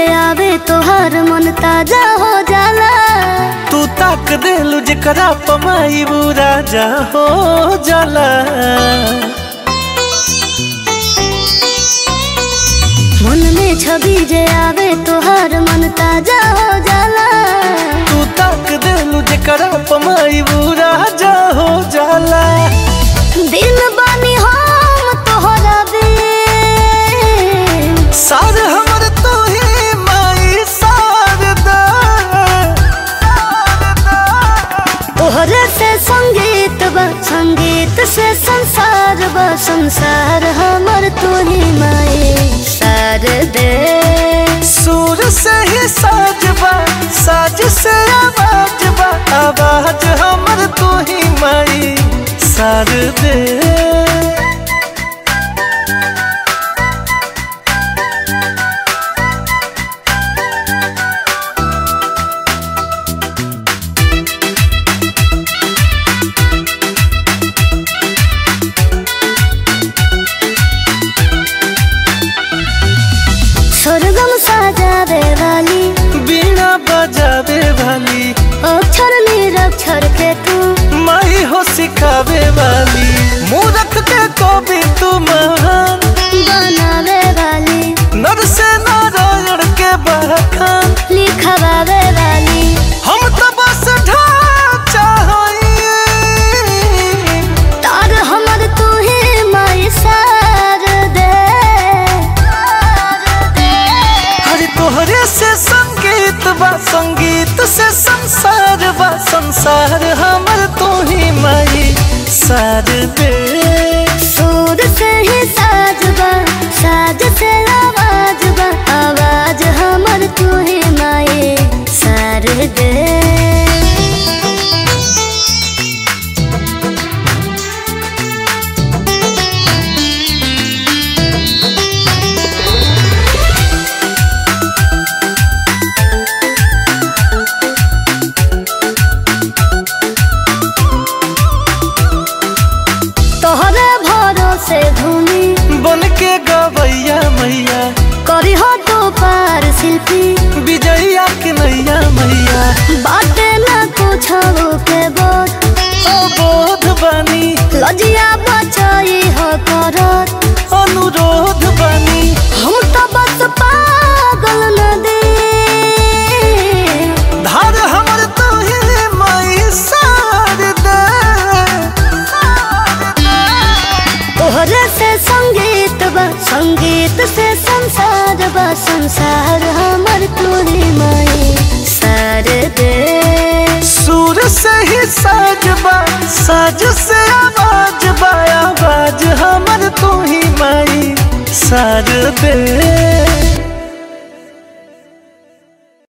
जे आवे तोहर मन ताजा हो जाला तू ताक देलू जेकरा पमाई वो राजा हो जाला मन में छवि जे आवे तोहर मन ताजा हो जाला तू ताक देलू जेकरा पमाई वो राजा हो जाला दिन बानी हम तोहरा बे सार हमर तू ही माई शारदा तोहरे से संगीत बा संगीत से संसार बा संसार हमर तू ही माए सार दे सुर से ही साज बा साज से आवाज बा आवाज हमर तू ही माई सार दे स्वर्गम साजावे वाली बीणा बजावे वाली अक्षर निरक्षर के तू माई हो सिखावे वाली मूरख के कवि तू महान बनावे वाली नर से नारायण के बखान लिखवावे वाली हम तो बस ढांचा हई तार हमर तू ही माई सार दे हरि तोहरे से संगीत बा संगीत से संसार बा संसार हमर तू ही माई सार दे सुर से ही साज बा साज से आवाज बा आवाज हमर तू ही माए सार दे तोहरे भरोसे भूमि बन के गवैया मैया करी हो तो पार शिल्पी विजया के नैया मैया बाटे ना कुछ के बोध ओ बोध बानी लजिया बचाई हो करत अनुरोध बानी हम तो बस पागल न दे धार हमर तू ही माई सार दे तोहरे से संगीत बा संगीत से संसार बा संसार हमर तोरी माई सार दे सुर से ही साज बा साज से आवाज बा आवाज हमर तू ही माई सार दे